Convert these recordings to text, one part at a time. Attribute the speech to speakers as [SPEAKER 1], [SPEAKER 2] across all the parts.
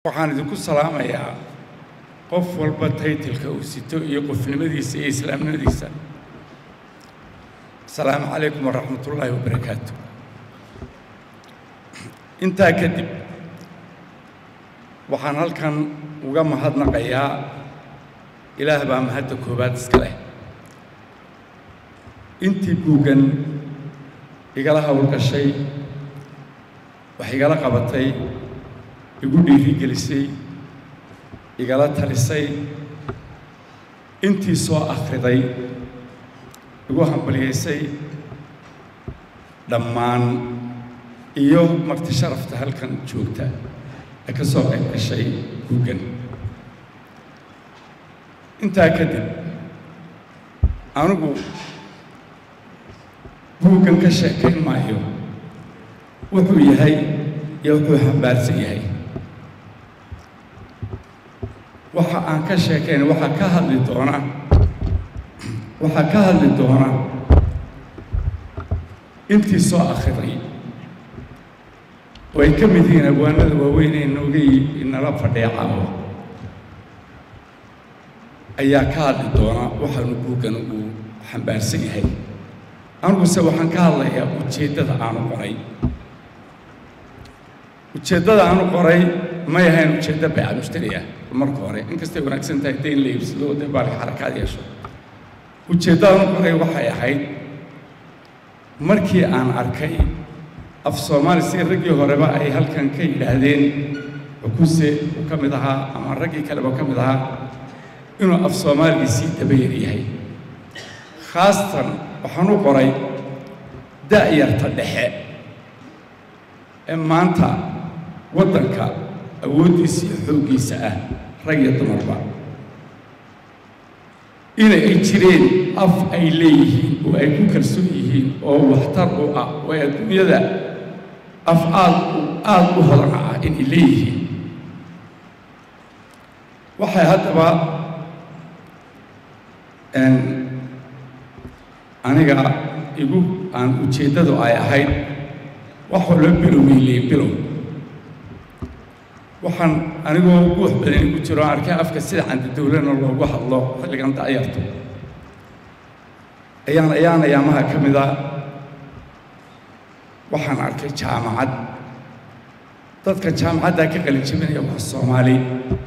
[SPEAKER 1] waxaan idinku salaamayaa qof walba taytilka uu sito iyo qofnimadiisa iyo islaamnimadiisa asalaamu calaykum waraxmat ullaahi wabarakaatu intaa kadib waxaan halkan uga mahadnaqayaa ilaah baa mahadda koowaad iska leh intii buuggan igala howlgashay wax igala qabatay igu dhiirigelisay igala talisay intii soo akhriday igu hambalyaysay dhammaan iyo marti sharafta halkan joogta ee ka soo qayb gashay buuggan intaa kadib anigu buuggan ka sheekayn maayo wuxuu yahay iyo wuxuu xambaarsan yahay waxa aan ka sheekayn waxaa ka hadli doona waxaa ka hadli doona intii soo akhriday oo ay ka mid yihiin abwaanada waaweyn ee noogay inala fadhiya caawa ayaa ka hadli doona waxaanu buuggan uu xambaarsan yahay aniguse waxaan ka hadlayaa ujeeddada aanu qoray ujeeddada aanu qoray may ahayn ujeeddo bayca mushtari ah marka hore inkastay wanaagsan tahay dayn la iibsado oo dee baalka xarakaad yeesho ujeeddada aanu qoray waxay ahayd markii aan arkay af soomaali si raggii horeba ay halkan ka yidhaahdeen xukuse uu ka mid ahaa ama raggii kaleba ka mid ahaa inuu af soomaaligii sii dabayar yahay khaasatan waxaan u qoray da'yarta dhexe ee maanta waddanka awooddiisa iyo xooggiisa ah rag iyo dumarba ina ay jireen af ay leeyihiin oo ay ku kalsoon yihiin oo waxtar u ah oo adduunyada af aad aada u hodana ah inay leeyihiin waxay haddaba aniga igu aan ujeeddadu ay ahayd waxoo loo biloweyliye bilow waxaan anigoo guux badan igu jiro aan arkay afka sida candadowlana loogu hadlo xilligan da'yarto ayaan ayaan ayaamaha ka mid a waxaan arkay jaamacad dadka jaamacaddaa ka qalin jebinaya waa soomaali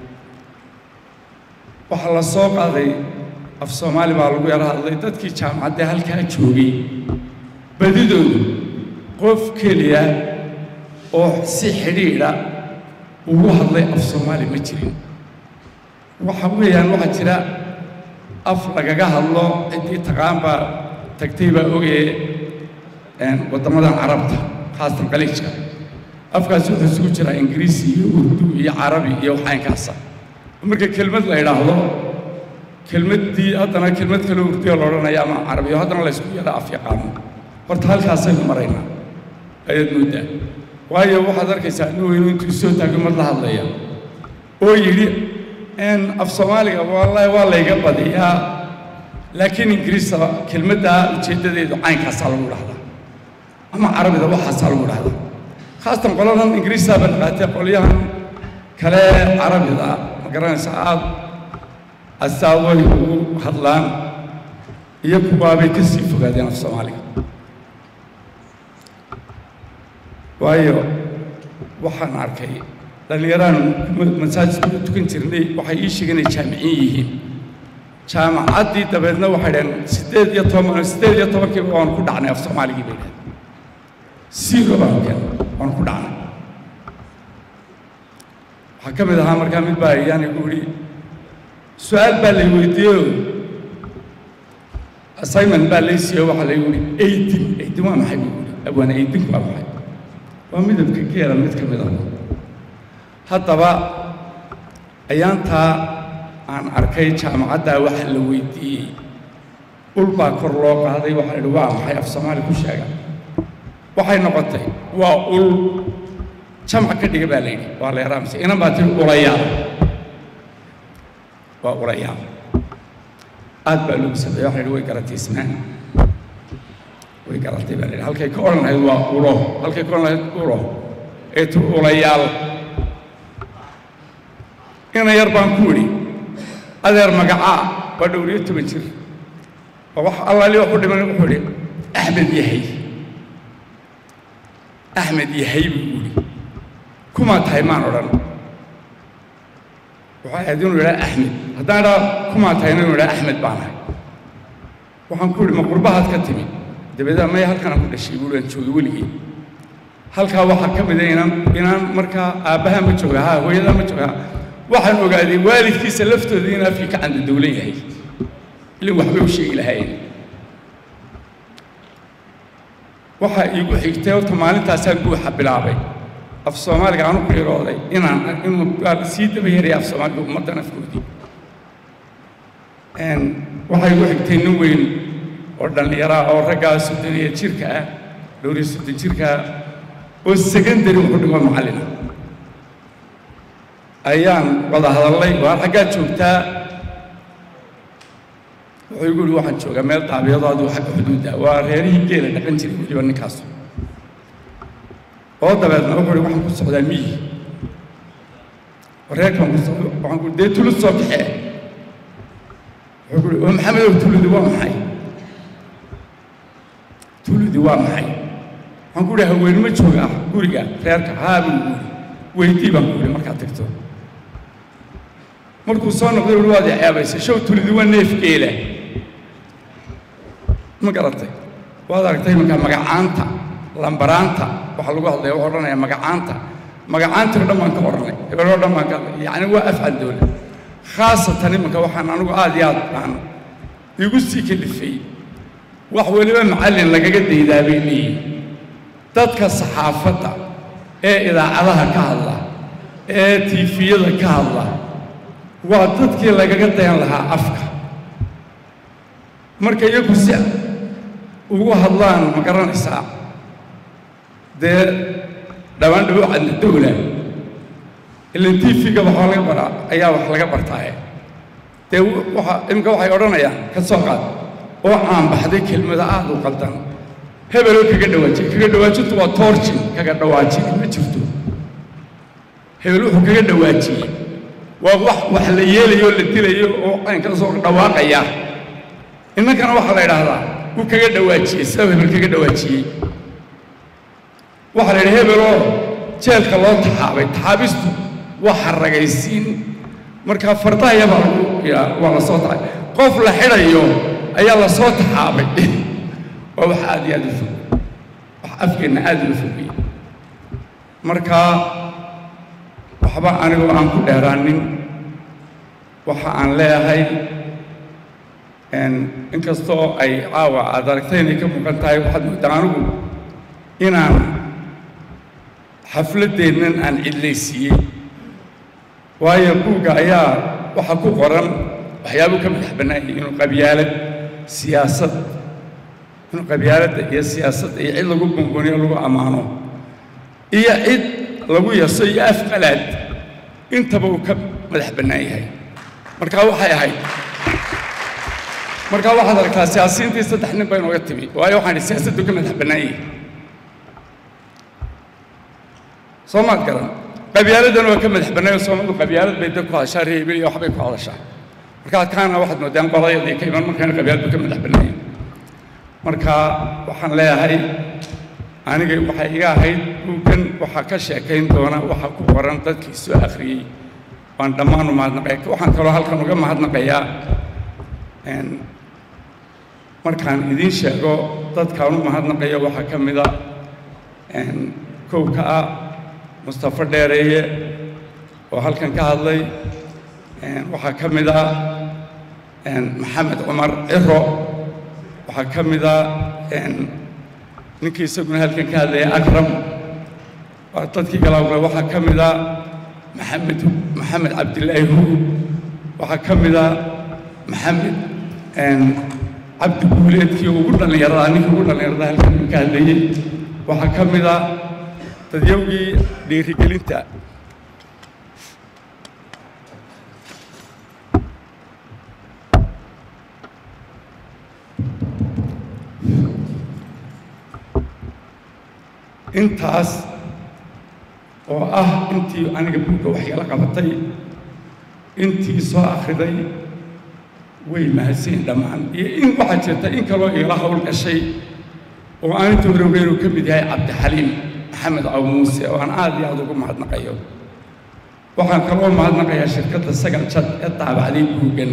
[SPEAKER 1] waxaa la soo qaaday af soomaali baa lagu yaro hadlay dadkii jaamacaddee halkaa joogay badidoodu qof keliya oo si xidhiidha ugu hadlay af soomaali ma jirin waxa weeyaan waxaa jira af lagaga hadlo ciddii taqaan baa tagtay baa ogee waddamadan carabta khaasatan qaliijka afkaas wuxuu isugu jiraa ingiriisi iyo urdu iyo carabi iyo waxaynkaasa marka kelmad la idhaahdo kelmaddii haddana kelmad kale urdiya la odhanaya ama carabiyo haddana la ysku yara af yaqaano horta halkaasaynu maraynaa ayaad mooddaa waayo waxaad arkaysaa nin weynu intuu soo taagay mad la hadlaya oo yidhi af soomaaliga wallaahi waa layga badiyaa laakiin ingiriista kelmaddaa ujeeddadeedu caynkaasaa lagu dhahdaa ama carabida waxaasaa lagu dhahdaa khaasatan qoladan ingiriistaaba naqaatee qolyahan kale carabida ma garanaysa aad astaadooy ugu hadlaan iyo kuwaabay ka sii fogaadeen af soomaaliga waayo waxaan arkay dhallinyaraan masaajidka u tukan jirnay waxay ii sheegeen inay jaamiciin yihiin jaamacaddii dabeedna waxay dhaheen siddeed iyo toban siddeed iyo tobankiiba waan ku dhacnay af soomaaligii bay dhaheen siiro baan keen waan ku dhacnay waxaa ka mid ahaa markaa mid baa yaan igu yidhi su-aal baa lay weydiiyeyo assignment baa lay siiyo waxaa laygu yidhi eightin eightin waa maxay buu yidhi abwaana eightin waa maxay waa midabka geela mid ka mid ah haddaba ayaantaa aan arkay jaamacaddaa waxa la weydiiyey ul baa kor loo qaaday waxaa la yidhi waa maxay af soomaali ku sheega waxay noqotay waa ul jamc ka dhiga baa la yidhi waa la yaraamsa inan baa tiri ulayaal waa ulayaal aad baa loogu sameeye waxa la yidhi way garatay ismaan way garatay baa la yidhi halkay ka odhan lahayd waa ulo halkay ka odhan lahayd ulo ee tu ulayaal ina yar baan ku idhi adeer magacaa waa dhowriyo toban jir oo wax allaali wax u dhiman wuxuu idhi axmed yahay axmed yahay buu idhi kumaa tahay maan odhan waxay ahayd inuu idhaa axmed haddaan idhaa kumaa tahayna inuu idhaa axmed baan ahay waxaan ku idhi ma qurbahaad ka timi dabeedna maya halkanaan ku dhashay buuhi aan joogay weligii halkaa waxaa ka mida inaan inaan markaa aabbahaa ma jooga haa hooyadaa ma jooga waxaan ogaaday waalidkiisa laftooda in afkii ka canda dowlan yahay ilin waxbay u sheegi lahaayeen waxaa iigu xigtay horta maalintaasaan guuxa bilaabay af soomaaliga aanu qiirooday inaan inuu sii daba yaraya af soomaaliga ummaddan afkoodii waxaa igu xigtay nin weyn oo dhallinyaraa oo raggaa soddon iyo jirka ah dhowriyo soddon jirka ah oo secondary wuxuu dhigo macallina ayaan wada hadallay waa xaggaa joogtaa wuxuu igu yihi waxaan joogaa meel daabiyadoo adigu xagga xuduudda waa reerihii geela dhaqan jiray weliba ninkaas oo dabeedna wuxuu ihi waxaan ku socdaa miyi reerkaan ku socdo waxaan ku dee tulud soo kaxee wuxuu ku ihi oo maxamedow tuludi waa maxay tuludi waa maxay waxaan ku ihi haween ma jooga guriga reerka haa buu igu yidhi weydii baan ku ihi markaad tagto markuu soo noqday uhi waad ceebaysay show tulidi waa neef geela ma garatay waad aragtay imankaa magacaanta lambaraanta waxaa lagu hadlaya wuxuu odhanayaa magacaanta magacaantii o dhan baan ka odhanay hebel oo dhan baan ka hadlay yacni waa afcal dowla khaasatan imanka waxaan anigu aad iyo aad baan igu sii kalifay wax weliba macallin lagaga daydaa bay leeyihin dadka saxaafadda ee idaacadaha ka hadla ee tiifiyada ka hadla waa dadkii lagaga dayan lahaa afka marka iyagu si ugu hadlaan ma garanaysaa dee dhawaan dhawo cadna dowla ilan tiifiga waxaa laga baraa ayaa wax laga bartaaye dee waxa iminka waxay odhanayaan ka soo qaad oo aan baxday kelmada aad u qaldan hebeloo kaga dhawaajiyey kaga dhawaajintu waa toorjin kaga dhawaajin ma jirto hebel wuxuu kaga dhawaajiyey waa wax wax la yeelayo o la dilayo oo caynka soo dhawaaqaya innankana waxaa la idhaahdaa wuu kaga dhawaajiyey sida hebel kaga dhawaajiyey waxaa la yidhi hebeloo jeelka loo taxaabay taxaabistu waa xaragaysiin markaa fardahaya baa lagu yaa waa la soo taxay qof la xidhayo ayaa la soo taxaabay waa wax aad iyo aad u fog wax afkeenna aad uga fogaya marka waxba anigoo aan ku dheeraanin waxa aan leeyahay inkastoo ay caawa aad aragtay inay ka muuqan tahay waxaad moodaa anigu inaan xafladdeennan aan cidlaysiiyey waayo buugga ayaa waxaa ku qoran waxyaabuu ka madax bannaanyay inuu qabyaalad siyaasad inuu qabyaaladda iyo siyaasadda iyo cid lagu bunbuniyo lagu ammaano iyo cid lagu yaso iyo afqalaad intaba uu ka madax bannaan yahay markaa waxay ahayd markaa waxaad aragtaa siyaasiyiintii saddex nin bay nooga timi waayo waxaan idhi siyaasaddu ka madax bannaan yahay soo maad garan qabyaaladdana waa ka madax bannaanyo soomadu qabyaalad bay dad ku hadashaa reebil iyo waxbay ku hadashaa markaa kaana waxaad moodaan qoladayadii ka iman markaana qabyaaladu ka madax bannaanyahay marka waxaan leeyahay aniga waxay iga ahayd buuggan waxaa ka sheekayn doona waxaa ku qoran dadkii soo akhriyey waan dhammaan u mahadnaqaya waxaan kaloo halkan uga mahadnaqayaa markaan idiin sheego dadkaan u mahadnaqayo waxaa ka mida kowka ah mustafa dheereeye oo halkan ka hadlay waxaa ka mid a maxamed cumar ciro waxaa ka mid a ninkii isaguna halkan ka hadlaya akram waa dadkii galaawle waxaa ka mid a maxamed maxamed cabdilaahi huur waxaa ka mid a maxamed cabdi guuleedkii ugu dhallinyarada ninkii ugu dhallinyarada halkan ka hadlayey waxaa ka mid a dadyowgii dhiirigelinta intaas oo ah intii aniga buugga waxyaala qabatay intii soo akhriday way mahadsanyiin dhammaan iyo in waxaa jirta in kaloo iila hawl gashay oo aan inta hore ogeyn uu ka mid yahay cabdixaliim maxamed caw muuse oo aan aad iyo aad ugu mahadnaqayo waxaan kaloo mahadnaqayaa shirkadda sagal jad ee daabacday buuggan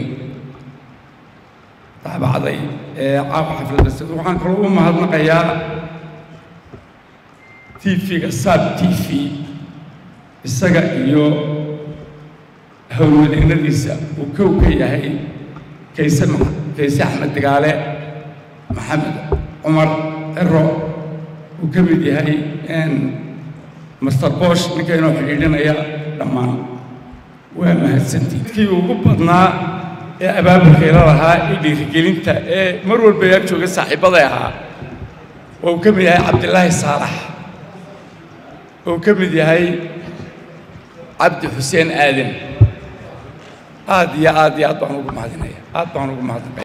[SPEAKER 1] daabacday ee caawa xafladda sida waxaan kaloo u mahadnaqayaa tv-ga saab t v isaga iyo howlwadeennadiisa uu kow ka yahay kayse kayse axmed digaale maxamed cumar cero uu ka mid yahay master bosh ninka inoo xidhiidhinaya dhammaan waa mahadsantii kii ugu badnaa ee abaabulkayla lahaa ee dhiirigelinta ee mar walba yaa jooga saaxiibbaday ahaa oo uu ka mid yahay cabdilaahi saalax oo uu ka mid yahay cabdi xuseen aadan aad iyo aad iyo aad baan ugu mahadinaya aad baan ugu mahadinaya